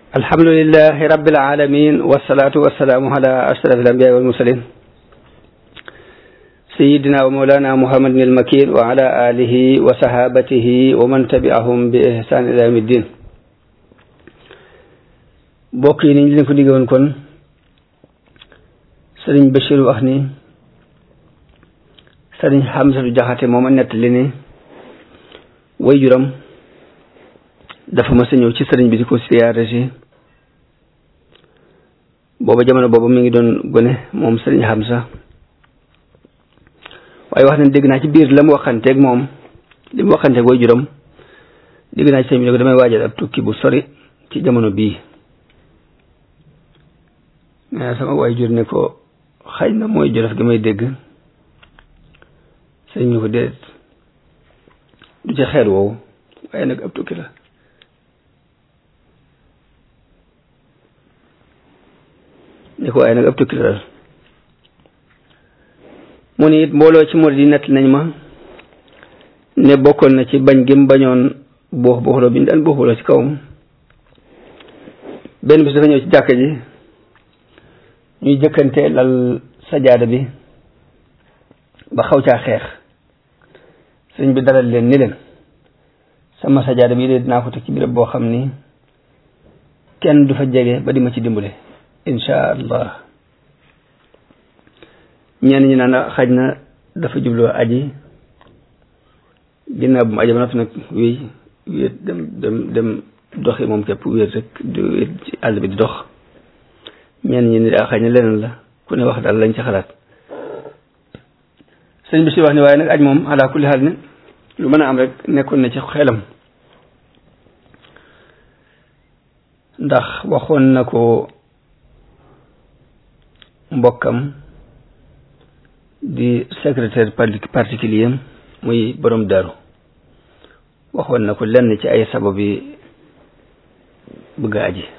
alhamdulilahi rabbil alamin wasalaatu wasalaamu ala ashraf alambiya walmursalin sayidina wa mawlana muhammadin almakin wa ala alihi wa sahabatihi wa man tabi'ahum bi ihsan ila yawmi ddin bokk yi niñ leen ko diggoon kon sëriñ Bachir wax ni sëriñ Hamsatu Jaxate mooma nettali ni way juram dafa ma sa ñëw ci sëriñ bi di ko siyaare si booba jamono booba mi ngi doon gone moom sëriñ Hamsa waaye wax nañ dégg naa ci biir la mu waxanteeg moom li mu waxanteeg way juram dégg naa ci sëriñ bi ne ko damay waajal ab tukki bu sori ci jamono bii mais sama way jur ne ko xëy na mooy jolof gi may dégg sëriñ ñu ko déet du ci xeet woowu waaye nag ab tukki la ni ko waaye nag ab tukki la daal mu ni it mbooloo ci murid yi nett nañ ma ne bokkoon na ci bañ gi mu bañoon boox booxloo bi ñu daan booxloo ci kawam benn bis dafa ñëw ci jàkka ji ñuy jëkkante lal sajaada bi ba xaw caa xeex sëñ bi dalal leen ni leen sama sajaada bi de dinaa ko teg ci béréb boo xam ni kenn du fa jege ba di ma ci dimbale insha allah ñenn ñi naan xaj na dafa jubloo aji ginnaaw bu mu aji ba noppi nag wéy wéet dem dem dem doxi moom képp wéet rek di wéet ci àll bi di dox ñenn ñi ni daa xaj na leneen la ku ne wax daal lañ ci xalaat sëñ bi si wax ni waaye nag aj moom ala kulli xaal ne lu mën a am rek nekkoon na ci xelam ndax waxoon na ko mbokkam di secrétaire particulier muy borom daaru waxoon na ko lenn ci ay sabab yi bëgg a aji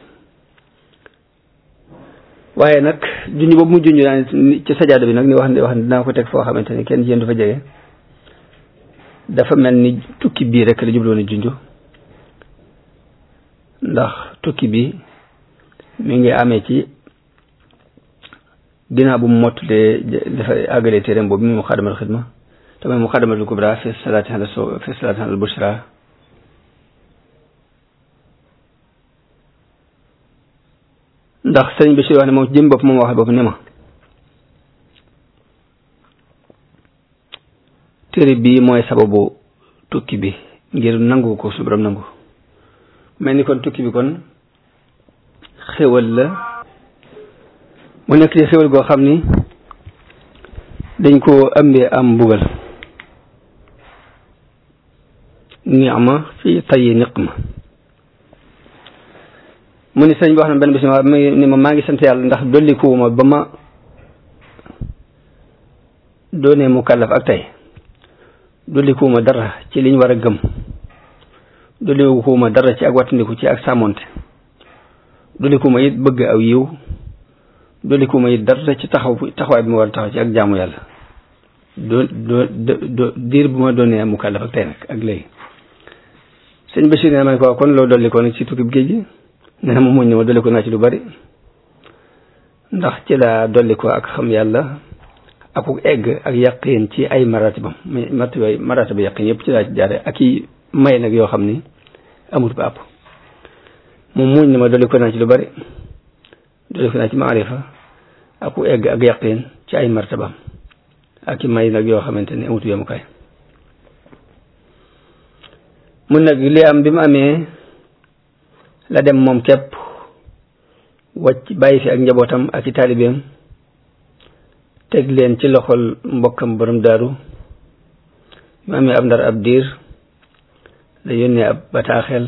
waaye nag junj boobu mu junj naa ci sajaada bi nag ni wax ne wax ne dinaa ko teg foo xamante ni kenn yéen du fa jege dafa mel ni tukki bii rek la jubloon a junj ndax tukki bi mi ngi amee ci ginnaaw bu mu mottalee dafa àggalee téeréem boobu mi mu xadamatul xidma te mooy mu xadamatul kubra fi salaati ala so fi salaati ala bushra ndax sëriñ bi si wax ne moom jëm bopp moom wax bopp ne ma téere bii mooy sababu tukki bi ngir nangu ko su borom nangu mel ni kon tukki bi kon xéwal la mu nekk ci xéwal goo xam ni dañ koo ëmbee am mbugal ni'ma fi tayyi niqma mu ni sëñ bi wax na benn bis ni ma maa ngi sant yàlla ndax dolli kuwuma ba ma doonee mu kàllaf ak tey dolli kuwuma dara ci liñ war a gëm dolli kuwuma dara ci ak wattandiku ci ak sàmmonte dolli kuwuma it bëgg aw yiw dolli kuwuma it dara ci taxaw taxawaay bi ma war a taxaw ci ak jaamu yàlla doo doo do diir bu ma doonee mu kàllaf ak tey nag ak léegi sëñ Bachir ne ma ne ko kon loo dolli ko nag ci tukkib géej gi nee na ma muñ ne ma dolli ko naa ci lu bari ndax ci la dolli ko ak xam yàlla ak egg ak yaqin ci ay maratibam maratiba maratiba yaqin yëpp ci laa ci jaare ak i may nag yoo xam ni amut ba àpp moom muñ ne ma dolli ko naa ci lu bari dolli ko naa ci maarifa ak egg ak yaqin ci ay martabam ak i may nag yoo xamante ni amut yemukaay mun nag li am bi mu amee la dem moom képp wàcc bàyyi fi ak njabootam ak i taalibeem teg leen ci loxol mbokkam borom daaru mu amee ab ndar ab diir la yónnee ab bataaxel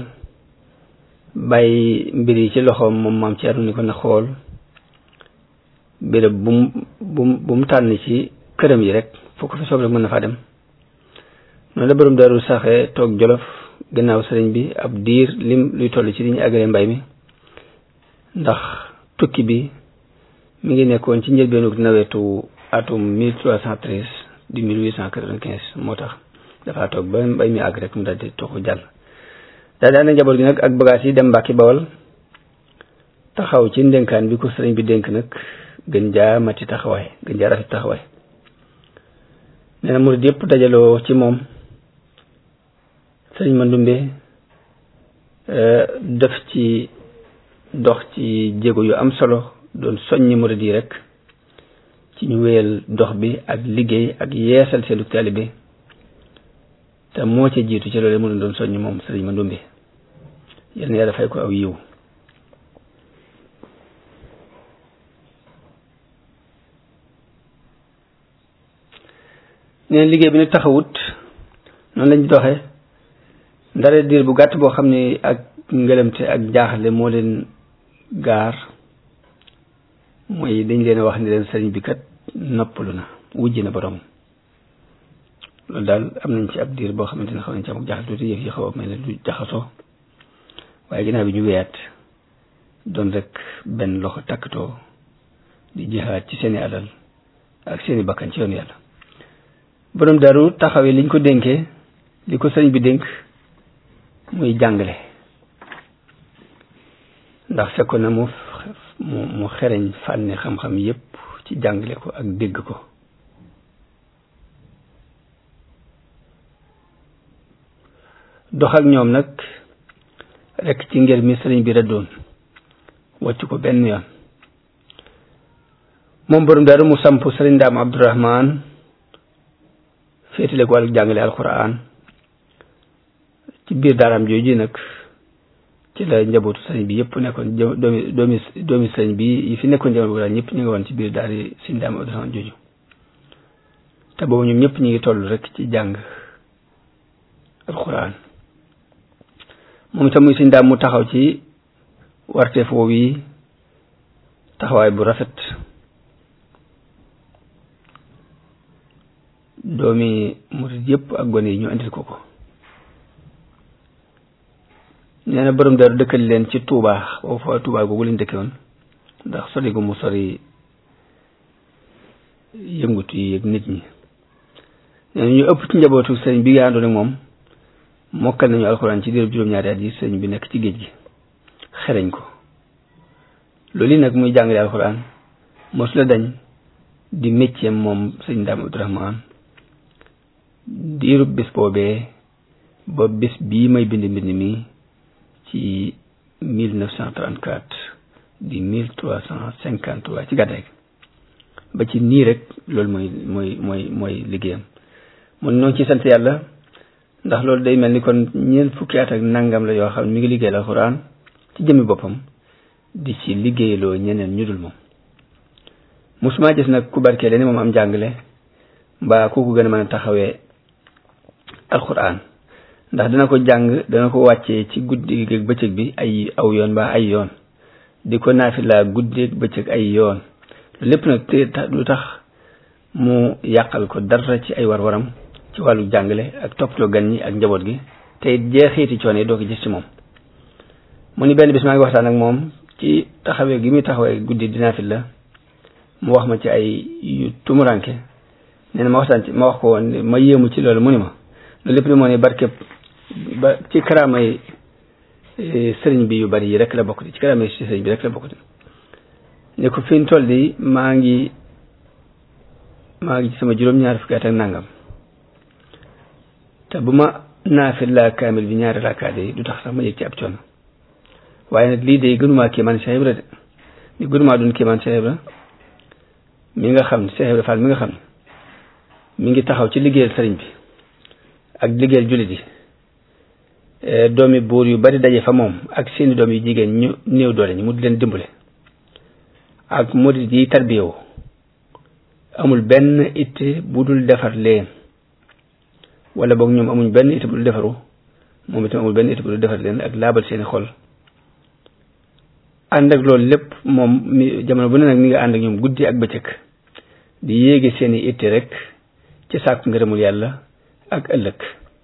bàyyi mbir yi ci loxoom moom maam Ceerno ni ko na xool béréb bu mu bu mu bu mu tànn ci këram yi rek foo ko fi soob rek mën na faa dem noonu la borom daaru saxee toog jolof gannaaw sëriñ bi ab diir lim luy toll ci li ñu àggale mbay mi ndax tukki bi mi ngi nekkoon ci njëlbeenu nawetu atum mille trois cent treize di mille huit cent quatre-vingt-quinze moo tax dafa toog ba mbay mi àgg rek mu daal di toxu jàll daal di ànd njaboot gi nag ak bagages yi dem Mbàkke Bawol taxaw ci ndénkaan bi ko sëriñ bi dénk nag gën jaa mati taxawaay gën jaa rafet taxawaay nee na murid yëpp dajaloo ci moom sëriñ Mandumbe def ci dox ci jéego yu am solo doon soññi murid yi rek ci ñu wéyal dox bi ak liggéey ak yeesal seenu taalibe te moo ca jiitu ci loolu mu leen doon soññ moom sëriñ Mandumbe yal na yàlla fay ko aw yiw neen liggéey bi ni taxawut noonu lañ doxe ndare diir bu gàtt boo xam ne ak ngëlamte ak jaaxle moo leen gaar mooy dañ leen wax ni leen sëriñ bi kat noppalu na wujj na borom loolu daal am nañ ci ab diir boo xamante ne xaw nañ ci am jaaxle tuuti yëf yi xaw a mel ne lu jaxasoo waaye ginnaaw bi ñu weyaat doon rek benn loxo takkatoo di jihaat ci seeni alal ak seeni bakkan ci yoonu yàlla borom daru taxawee liñ ko dénkee li ko sëriñ bi dénk muy jàngale ndax fekkoon na mu mu mu xereñ fànni xam-xam yépp ci jàngale ko ak dégg ko dox ak ñoom nag rekk ci ngir mi sëriñ bi rëddoon wàcc ko benn yoon moom borom daru mu samp sëriñ daam abdourahman féetale ko wàllu jàngale alquran ci biir daaraam jooju nag ci la njabootu sëriñ bi yëpp nekkoon doomi doomi doomi sëriñ bi yi fi nekkoon jamono boobu daal ñëpp ñu ngi woon ci biir daari sëriñ daam abdourahman jooju te boobu ñoom ñëpp ñu ngi toll rek ci jàng alquran moom itam muy sëriñ daam mu taxaw ci warteef woowu yi taxawaay bu rafet doomi murid yëpp ak gone yi ñu andil ko ko nee na borom daru dëkkal leen ci Touba boobu fa Touba googu lañ dëkke woon ndax sori gu mu sori yëngutu yi ak nit ñi nee na ñu ëpp ci njabootu sëriñ bi nga àndoon ak moom mokkal nañu alxuraan ci diirub juróom-ñaari at yi sëriñ bi nekk ci géej gi xereñ ko loolu yi nag muy jàngale alxuraan mosu la dañ di métier moom sëriñ Daam Abdourahman diirub bis boobee ba bis bii may bind mbind mi ci mille neuf cent trente-quatre di mille trois cent cinquante-trois ci gàddaay ba ci nii rek loolu mooy mooy mooy mooy liggéeyam mun noonu ci sant yàlla ndax loolu day mel ni kon ñeent fukki at ak nangam la yoo xam ne mi ngi liggéeyal alxuraan ci jëmmi boppam di ci liggéeyaloo ñeneen ñu dul moom musuma gis nag ku barkeele ni moom am jàngale mbaa ku ko gën a mën a taxawee alxuraan ndax dana ko jàng dana ko wàccee ci guddi ak bëccëg bi ay aw yoon mbaa ay yoon di ko naafila guddi ak bëccëg ay yoon lépp nag te lu tax mu yàqal ko dara ci ay war-waram ci wàllu jàngale ak toppatoo gan ñi ak njaboot gi te jeexiiti coono yi doo ko gis ci moom mu ni benn bis maa ngi waxtaan ak moom ci taxawee gi muy taxawee guddi di naafila mu wax ma ci ay yu tumuranke nee na ma waxtaan ci ma wax ko woon ma yéemu ci loolu mu ni ma loolu lépp ni moo ne barkeb ba ci karaamay sëriñ bi yu bari yi rek la bokk di ci karaamay si sëriñ bi rek la bokk di ne ko fi ñu toll di maa ngi maa ngi ci sama juróom-ñaari fukki at ak nangam te bu ma naafila kaamil bi ñaari rakkaat yi du tax sax ma yëg ci ab coono waaye nag lii de gënumaa kéemaan Cheikh Ibra de ni gënumaa doon kéemaan Cheikh Ibra mi nga xam ne Cheikh Ibra Fall mi nga xam ne mi ngi taxaw ci liggéeyal sëriñ bi ak liggéeyal jullit yi doomi buur yu bari daje fa moom ak seeni doom yu jigéen ñu néew doole ñi mu di leen dimbale ak murid yi tarbiyewu amul benn itte bu dul defar leen wala boog ñoom amuñ benn itte bu dul defaru moom itam amul benn itte bu dul defar leen ak laabal seeni xol ànd ak loolu lépp moom mi jamono bu ne nag mi nga ànd ak ñoom guddi ak bëccëg di yéege seeni itte rek ci sàkku ngërëmul yàlla ak ëllëg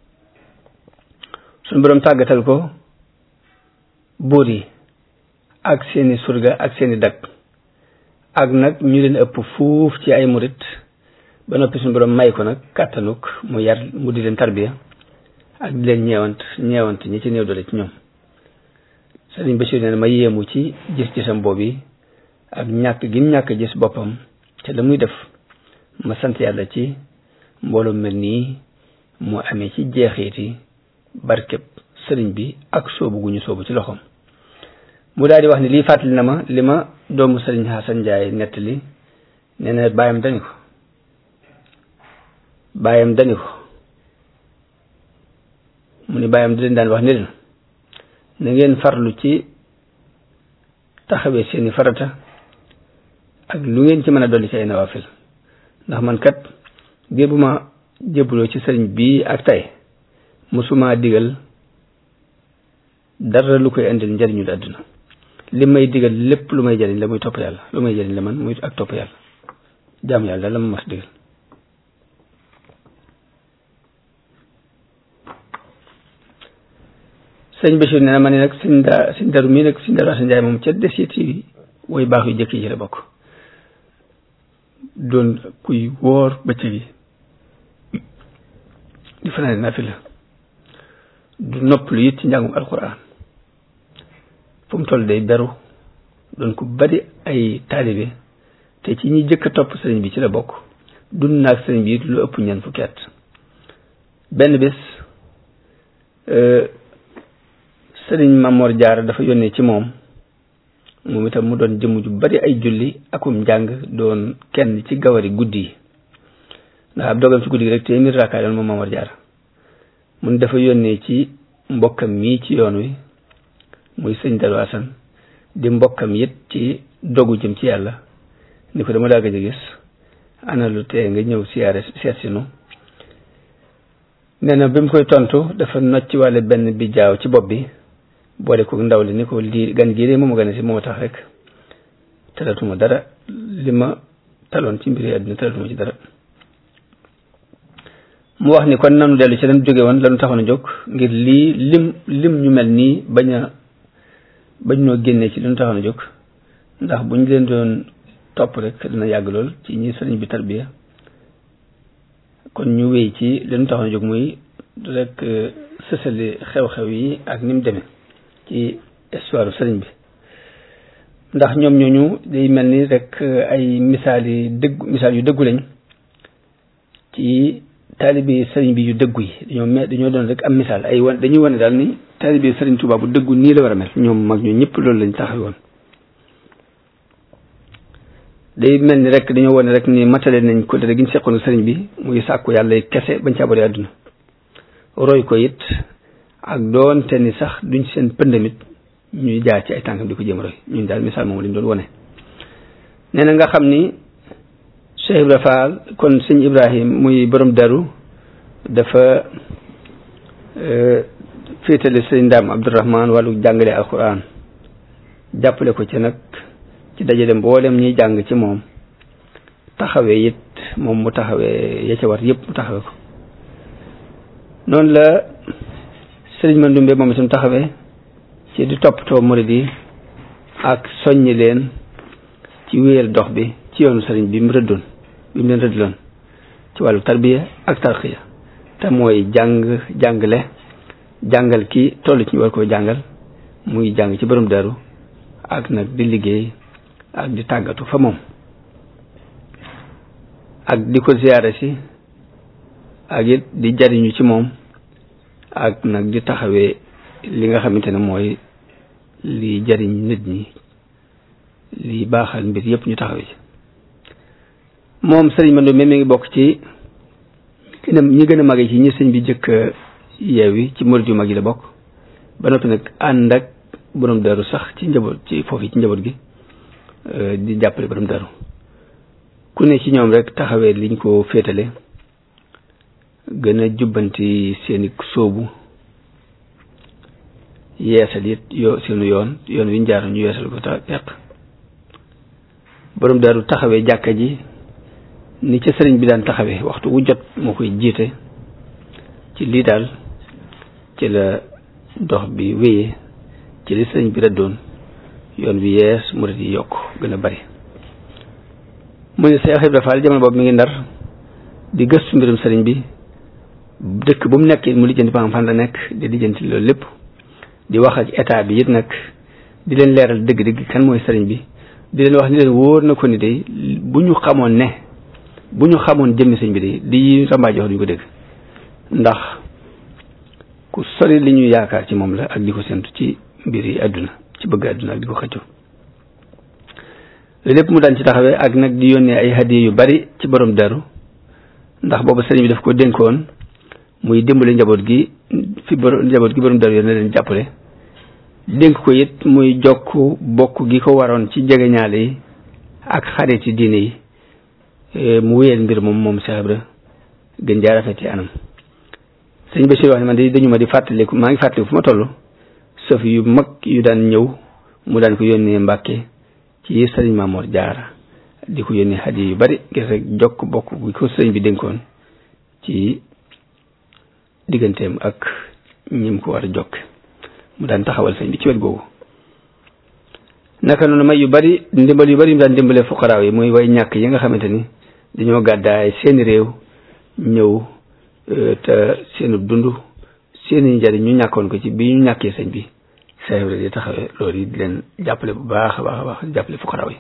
suñu boroom tàggatal ko buur yi ak seeni surga ak seeni dag ak nag ñu leen ëpp fuuf ci ay murit ba noppi suñu boroom may ko nag kàttanuk mu yar mu di leen tarbiya ak di leen ñeewant ñeewant ñi ci néew doole ci ñoom sëriñ Bachir nee na ma yéemu ci gis-gisam boobu ak ñàkk gi ñàkk gis boppam te la muy def ma sant yàlla ci mbooloo mel nii mu amee ci jeexiti barkeb sëriñ bi ak soobu gu ñu soobu ci loxoom mu daal di wax ni lii fàttali na ma li ma doomu sëriñ Xasan Njaay nettali nee na bàyyam dani ko bàyyam dani ko mu ni bàyyam da leen daan wax ni leen na ngeen farlu ci taxawee seeni farata ak lu ngeen ci mën a dolli ci ay nawaafil ndax man kat biir bu ma jébbaloo ci sëriñ bii ak tey mosuma digal dara lu koy indil njariñul àdduna li may digal lépp lu may jariñ la muy topp yàlla lu may jariñ la man muy ak topp yàlla jaamu yàlla daal la ma mas digal sëñ Bachir nee na ma ne nag sëñ daa sëñ daru mii nag sëñ daru Asan Njaay moom ca desit yi woy baax yu jëkk yi ci la bokk doon kuy wóor bëccëg yi di fanaane nafila du noppalu it ci njàngum alquran fu mu toll day beru doon ku bari ay taalibe te ci ñi jëkk a topp sëriñ bi ci la bokk dund naag sëriñ bi it lu ëpp ñeent fukki at benn bés sëriñ Mamor Jaara dafa yónnee ci moom moom itam mu doon jëmm ju bari ay julli akum njàng doon kenn ci gawari guddi yi ndax ab dogam ci guddi gi rek téeméer raakaay doon moom Mamor Jaara mun dafa yónnee ci mbokkam mii ci yoon wi muy sëñ Daru Asan di mbokkam it ci dogu jëm ci yàlla ni ko dama daa gëj a gis ana lu tee nga ñëw siyaare seet si nu nee na bi mu koy tontu dafa nocc wàlle benn bi jaaw ci bopp bi boole ko ndaw li ni ko lii gan gii de moom gane si moo tax rek talatuma dara li ma taloon ci mbiri àdduna talatuma ci dara mu wax ni kon nanu dellu ci lan jóge woon lanu taxoon a jóg ngir lii lim lim ñu mel nii bañ a bañ noo génnee ci li nu taxoon a jóg ndax bu ñu leen doon topp rek dina yàgg lool ci ñi sëriñ bi tarbiya kon ñu wéy ci li nu taxoon a jóg muy rek sësali xew-xew yi ak ni mu demee ci histoire sëriñ bi ndax ñoom ñooñu day mel ni rek ay misaal yi dëgg misaal yu dëggu lañ ci taalibi sëriñ bi yu dëggu yi dañoo me dañoo doon rek am misaal ay wan dañuy wane daal ni taalibi sëriñ Tuubaa bu dëggu nii la war a mel ñoom mag ñu ñëpp loolu lañ taxaw woon day mel ni rek dañoo wane rek ni matale nañ ko dara gi ñu seqoon sëriñ bi muy sàkku yàlla kese bañ ci abore àdduna roy ko it ak doonte ni sax duñ seen pëndamit ñuy jaar ci ay tànkam di ko jéem roy ñun daal misaal moom lañ doon wane nee na nga xam ni Cheikh Ibra Fall kon sëñ Ibrahim muy borom daru dafa féetale sëñ Ndaam Abdourahman wàllu jàngale alquran jàppale ko ci nag ci dajale mboolem ñuy jàng ci moom taxawee it moom mu taxawee ya ca war yëpp mu taxawee ko noonu la sëriñ Mandumbe moom itam taxawee ci di toppatoo murid yi ak soññi leen ci wéyal dox bi ci yoonu sëriñ bi mu rëddoon bi mu leen rëddloon ci wàllu tarbiya ak tarxiya te mooy jàng jàngale jàngal ki toll ci ñu war koo jàngal muy jàng ci borom daru ak nag di liggéey ak di tàggatu fa moom ak di ko ziyaare si ak it di jariñu ci moom ak nag di taxawee li nga xamante ne mooy li jariñ nit ñi li baaxal mbir yépp ñu taxawee ci moom sëriñ Mandoumbe mi ngi bokk ci ñi gën a màgg ci ñi sëñ bi jëkk yeewi ci murid yu mag yi la bokk ba noppi nag ànd ak borom daru sax ci njaboot ci foofu ci njaboot gi di jàppale borom daru ku ne ci ñoom rek taxawee liñ ko féetale gën a jubbanti seeni sóobu yeesal it yoo seenu yoon yoon wi ñu jaar ñu yeesal ko ta yàq borom daru taxawee jàkka ji ni ca sëriñ bi daan taxawee waxtu wu jot moo koy jiite ci lii daal ci la dox bi wéyee ci li sëriñ bi rëddoon yoon bi yees murid yi yokk gën a bari mu ne Seex Ibra Faal jamono boobu mi ngi ndar di gëstu mbirum sëriñ bi dëkk bu mu nekk mu lijjanti ba fan la nekk di lijjanti loolu lépp di wax ak état bi it nag di leen leeral dëgg-dëgg kan mooy sëriñ bi di leen wax ni leen wóor na ko ni day bu ñu xamoon ne bu ñu xamoon jëmmi sëñ bi day di rambaaji wax duñu ko dégg ndax ku sori li ñuy yaakaar ci moom la ak di ko séntu ci mbir yi àdduna ci bëgg àdduna ak di ko xëccu lépp mu daan ci taxawee ak nag di yónnee ay hadiya yu bari ci borom daru ndax boobu sëriñ bi daf ko dénkoon muy dimbali njaboot gi fi borom njaboot gi borom daru yoon na leen jàppale dénk ko it muy jokk bokk gi ko waroon ci jegeñaale yi ak xarit ci diine yi mu wéyal mbir moom moom Cheikh Ibra gën jaa rafet ci anam sëñ Bachir wax ne man de dañu ma di fàttaliku maa ngi fàttaliku fu ma toll sëf yu mag yu daan ñëw mu daan ko yónnee Mbàkke ci sëriñ Maamoor Jaara di ko yónnee hadiya yu bari ngir rek jokk bokk gi ko sëriñ bi dénkoon ci digganteem ak ñim ko war a jokk mu daan taxawal sëñ bi ci wet googu naka noonu may yu bari ndimbal yu bari mu daan dimbalee fuqaraaw yi muy way ñàkk yi nga xamante ni dañoo gàddaay seeni réew ñëw te seenu dund seeni njariñ ñu ñàkkoon ko ci bi ñu ñàkkee sëñ bi Cheikh Ibra di taxawee loolu yi di leen jàppale bu baax a baax a baax jàppale fuqaraaw yi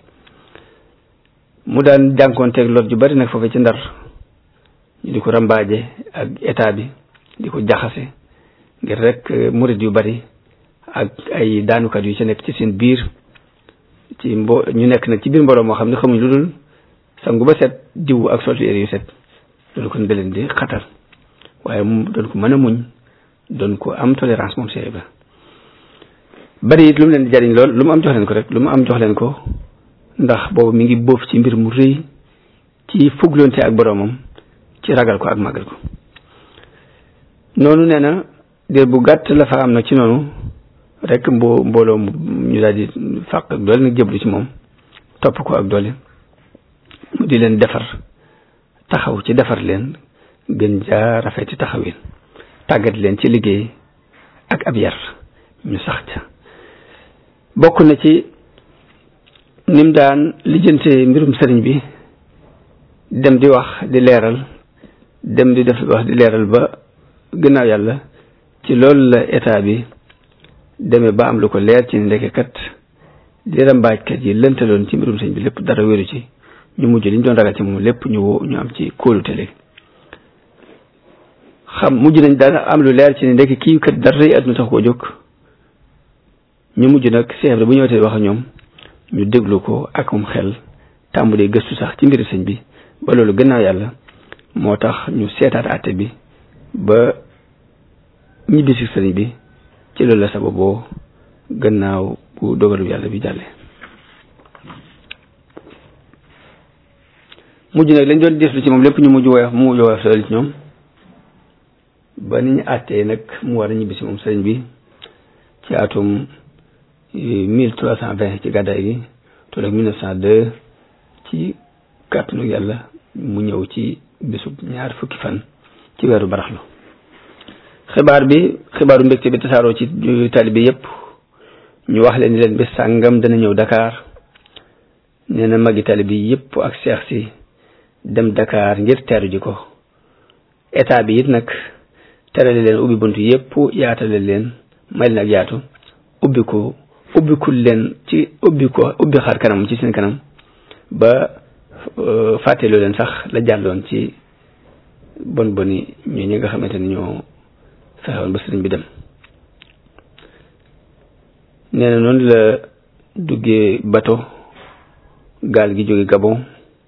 mu daan jànkoonteeg lot ju bari nag foofu ci ndar ñu di ko rambaaje ak état bi di ko jaxase ngir rek murid yu bari ak ay daanukat yu ci nekk ci seen biir ci mbo ñu nekk nag ci biir mbooloo moo xam ne xamuñ lu dul sangu ba set diw ak soltu yére yu set loolu kon da leen di xatal waaye mu doon ko mën a muñ doon ko am tolérance moom Cheikh Ibra bari it lu mu leen di jariñ lool lu mu am jox leen ko rek lu mu am jox leen ko ndax boobu mi ngi bóof ci mbir mu rëy ci fugloonte ak boroomam ci ragal ko ak màggal ko noonu nee na diir bu gàtt la fa am nag ci noonu rek mbo mbooloo ñu daal di fàq ak doole nag jëblu ci moom topp ko ak doole mu di leen defar taxaw ci defar leen gën jaa rafeti taxawin tàggat leen ci liggéey ak ab yar ñu sax ca bokk na ci nim daan lijjante mbirum sëriñ bi dem di wax di leeral dem di def wax di leeral ba gannaaw yàlla ci loolu la état bi demee ba am lu ko leer ci ndeke kat di rambaajkat yi lëntaloon ci mbirum sëñ bi lépp dara wéru ci ñu mujj li ñu doon ragal ci moom lépp ñu woo ñu am ci kóolute léegi xam mujj nañ dara am lu leer ci ne ndeke kii kat dara yi àdduna tax koo jóg ñu mujj nag Cheikh Ibra bu ñëwatee wax ak ñoom ñu déglu ko akum xel tàmbalee gëstu sax ci mbiri sëñ bi ba loolu gannaaw yàlla moo tax ñu seetaat àtte bi ba ñibbisi sëriñ bi ci loolu la sababoo gannaaw bu dogalu yàlla bi jàlle mujj nag lañ doon deslu ci moom lépp ñu mujj woyof mu mujj woyof loolu ci ñoom ba ni ñu àttee nag mu war a ñibbisi moom sëriñ bi ci atum mille trois cent vingt ci gàddaay gi toll ak mille neuf cent deux ci kàttanu yàlla mu ñëw ci bésub ñaar fukki fan ci weeru baraxlu xibaar bi xibaaru mbégte bi tasaaroo ci taalibe yépp ñu wax leen ni leen bés sàngam dana ñëw Dakar nee na magi taalibe yépp ak seex si dem Dakar ngir teeru ji ko état bi it nag terale leen ubbi buntu yépp yaatale leen may leen ak yaatu ubbi ko ubbikul leen ci ubbi ko ubbi xar kanam ci seen kanam ba fàtteeloo leen sax la jàlloon ci bon boni ñoo ñi nga xamante ni ñoo fexewoon ba sëriñ bi dem nee na noonu la duggee bato gaal gi jóge Gabon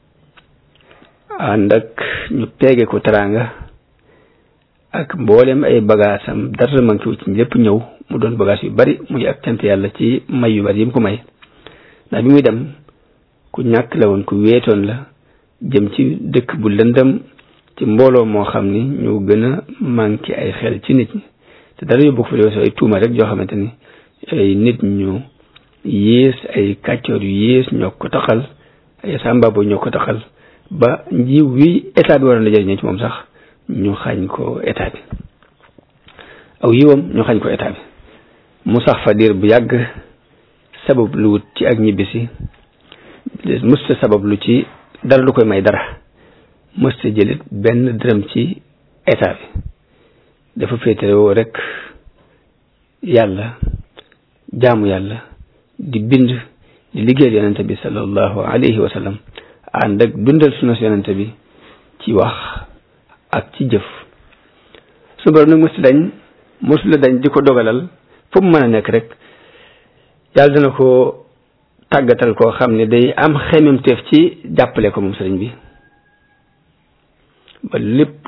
ànd ak ñu peege ko teraanga ak mboolem ay bagaasam dara manqué wu ci lépp ñëw mu doon bagage yu bari muy ak cant yàlla ci may yu bari yi mu ko may ndax bi muy dem ku ñàkk la woon ku weetoon la jëm ci dëkk bu lëndëm ci mbooloo moo xam ni ñu gën a manqué ay xel ci nit ñi te dara yóbbu ko fa weesu ay tuuma rek yoo xamante ni ay nit ñu yées ay kàccoor yu yées ñoo ko taxal ay sàmbaabo ñoo ko taxal ba njiw wi état bi waroon la jëriñoo ci moom sax ñu xañ ko état bi aw yiwam ñu xañ ko état bi mu sax fa diir bu yàgg sabab lu wut ci ak ñibbisi mësta sabab lu ci dara lu koy may dara mësta jëlit benn dërëm ci état bi dafa féetewoo rek yàlla jaamu yàlla di bind di liggéeyal yonente bi sallallahu alayhi wa sallam ànd ak dundal sunna si yonente bi ci wax ak ci jëf su borom nag mosu dañ mosu la dañ di ko dogalal fu mu mën a nekk rek yàlla dana ko tàggatal koo xam ne day am xememteef ci jàppale ko moom sëriñ bi ba lépp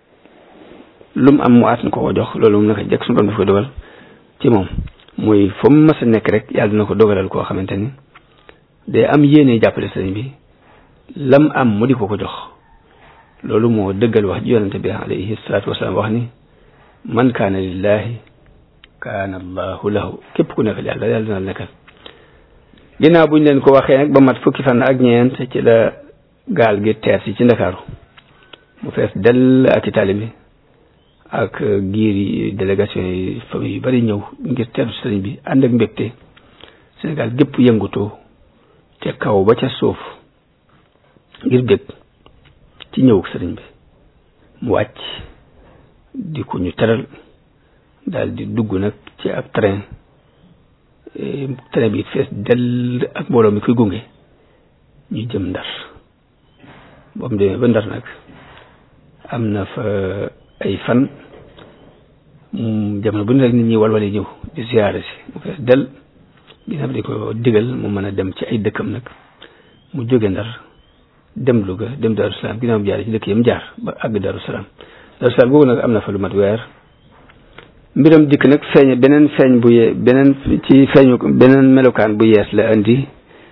lu mu am mu at na ko ko jox loolu moom naka jekk suñu borom daf ko dogal ci moom muy fu mu mas a nekk rek yàlla dina ko dogalal koo xamante ni day am yéene jàppale sëriñ bi lam am mu di ko ko jox loolu moo dëggal wax ji yonente bi alayhi salaatu wasalaam wax ni man kaana lillahi kaana allahu lahu képp ku nekkal yàlla yàlla dina nekkal ginnaaw buñ leen ko waxee nag ba mat fukki fan ak ñeent ci la gaal gi teer si ci ndakaaru mu fees dell ak i taalibe ak giir yi délégation yi famille yu bari ñëw ngir teeru sëriñ bi ànd ak mbégte Sénégal gépp yëngutoo ca kaw ba ca suuf ngir bég ci ñëwuk sëriñ bi mu wàcc di ko ñu teral daal di dugg nag ci ab train train bi fees dell ak mbooloo mi koy gunge ñu jëm ndar ba mu demee ba ndar nag am na fa ay fan jamono bu ne rek nit ñi walwale ñëw di ziyaare si mu fees del ginnaaw di ko digal mu mën a dem ci ay dëkkam nag mu jóge ndar dem Louga dem Darou Salaam ginnaaw mu jaare ci dëkk yam jaar ba àgg Darou Salaam Darou Salaam googu nag am na fa lu mat weer mbiram dikk nag feeñ beneen feeñ bu ye beneen ci feeñu beneen melokaan bu yees la indi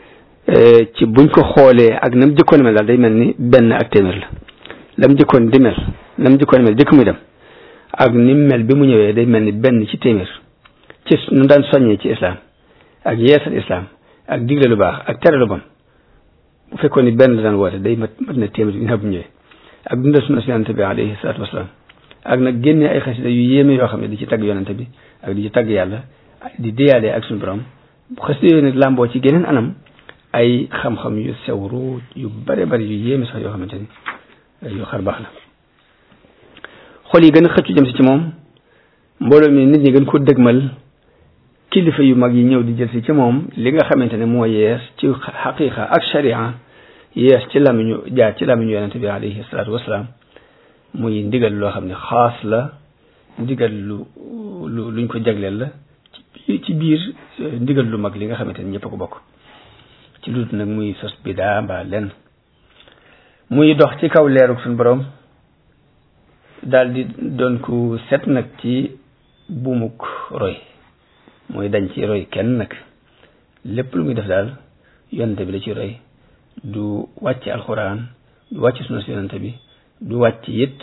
ci buñ ko xoolee ak nam jëkkoon mel daal day mel ni benn ak téeméer la lam jëkkoon di mel lam jëkkoon mel jëkk muy dem ak ni mel bi mu ñëwee day mel ni benn ci téeméer ci nu daan soññee ci islam ak yeesal islam ak digle lu baax ak tere lu bon bu fekkoon ni benn la daan woote day mat mat na téeméer ginnaaw bu ñëwee ak dundal sunna si yonente bi alayhi salaatu wasalaam ak nag génnee ay xasida yu yéeme yoo xam ne di ci tagg yonente bi ak di ci tagg yàlla di déyalee ak suñu borom xasida yooyu nag làmboo ci geneen anam ay xam-xam yu sewru yu bare bari yu yéeme sax yoo xamante ni yu xar baax la xol yi gën a xëccu jëm si ci moom mbooloo mi nit ñi gën ko dëgmal kilifa yu mag yi ñëw di jël si ci moom li nga xamante ne moo yees ci xaqiqa ak sharia yees ci lamiñu jaar ci lamiñu yonente bi alayhi salaatu wasalaam muy ndigal loo xam ne xaas la ndigal lu lu luñ ko jagleel la ci ci biir ndigal lu mag li nga xamante ne ñëpp a ko bokk ci lu nag muy sos bidaa mbaa lenn muy dox ci kaw leerug suñu borom daal di doon ku set nag ci buumuk roy mooy dañ ci roy kenn nag lépp lu muy def daal yonente bi la ci roy du wàcc alxuraan du wàcc sunna si yonente bi du wàcc it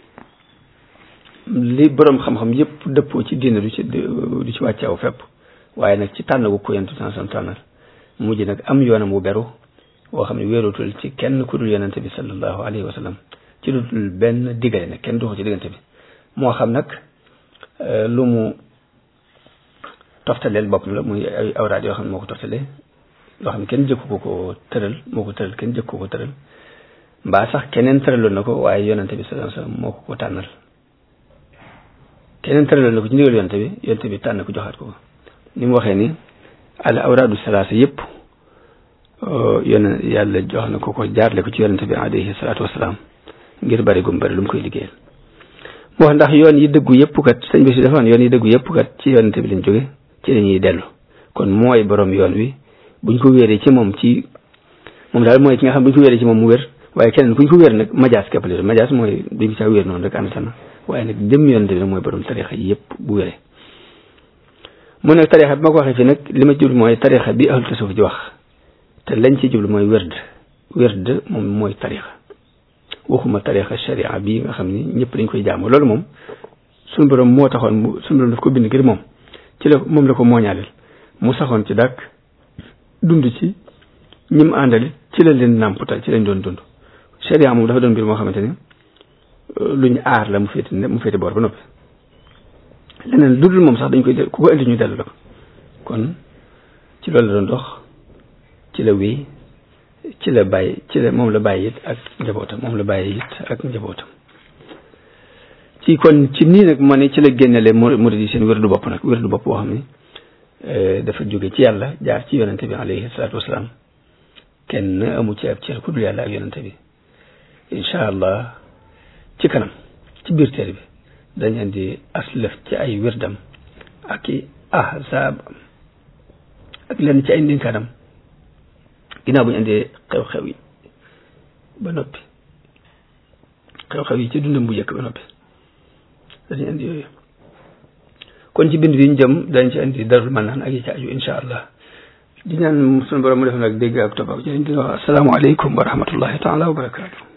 li boroom xam-xam yépp dëppoo ci diine du ci du ci wàcc aw fépp waaye nag ci tànn gu ko yentu tanson tànnal mujj nag am yoonam wu beru woo xam ne wéerutul ci kenn ku dul yonente bi sallallahu alayhi wa sallam ci lu dul benn digale nag kenn duxu ci diggante bi moo xam nag lu mu toftaleel boppam la muy ay awraad yoo xam ne moo ko toftalee loo xam ne kenn jëkku ko ko tëral moo ko tëral kenn jëkku ko tëral mbaa sax keneen tëraloon na ko waaye yonente bi sallallahu alayhi wa sallam moo ko ko tànnal keneen tëraloon na ko ci ndigal yonente bi yonente bi tànn ko joxaat ko ko ni mu waxee ni al awraadu salaasa yëpp yone yàlla jox na ko ko jaarle ko ci yonente bi alayhi salaatu wasalaam ngir bari gum bari lu mu koy liggéeyal mu wax ndax yoon yi dëggu yëpp kat sëñ bi si dafa yoon yi dëggu yëpp kat ci yonente bi lañ jóge ci lañuy dellu kon mooy borom yoon wi buñ ko wéeree ci moom ci moom daal mooy ki nga xam buñ ko wéeree ci moom mu wér waaye keneen kuñ ko wéer nag majaas képp la majaas mooy duñ caa wéer noonu rek ànd sana waaye nag jëm yonente bi nag mooy borom tarixa yi yëpp bu wéree mu nag tarixa bi ma ko waxee fi nag li ma jublu mooy tarixa bi ahlu tasawuf ji wax te lañ ci jublu mooy wérd wérd moom mooy tarixa waxuma tarixa sharia bi nga xam ni ñëpp dañ koy jaamu loolu moom suñu borom moo taxoon mu suñu borom daf ko bind ngir moom ci la moom la ko mooñaaleel mu saxoon ci dàkk dund ci ñim àndali ci la leen nàmputal ci lañ doon dund sharia moom dafa doon mbir moo xamante ni luñ aar la mu féete mu féete boor ba noppi leneen lu dul moom sax dañ koy del ku ko indi ñu dellu la ko kon ci loolu la doon dox ci la wéy ci la bàyyi ci la moom la bàyyi it ak njabootam moom la bàyyi it ak njabootam ci kon ci nii nag ma ne ci la génnele murid yi seen wér du bopp nag wér du bopp boo xam ne dafa jóge ci yàlla jaar ci yonente bi alayhi salaatu wasalaam kenn amu ci ab cër ku dul yàlla ak yonente bi incha allah ci kanam ci biir téere bi dañ indi aslëf ci ay wirdam ak i ahzaab ak lenn ci ay ndinkaanam ginnaaw bu ñu indee xew-xew yi ba noppi xew-xew yi ci dundam bu njëkk ba noppi dañu indi yooyu kon ci bind bi ñu jëm dañ ci indi darul manaan ak yi ci aju incha allah di ñaan sunu borom mu def nag dégg ak topp ak jërëjëf asalaamaaleykum wa rahmatullahi taala wa barakaatu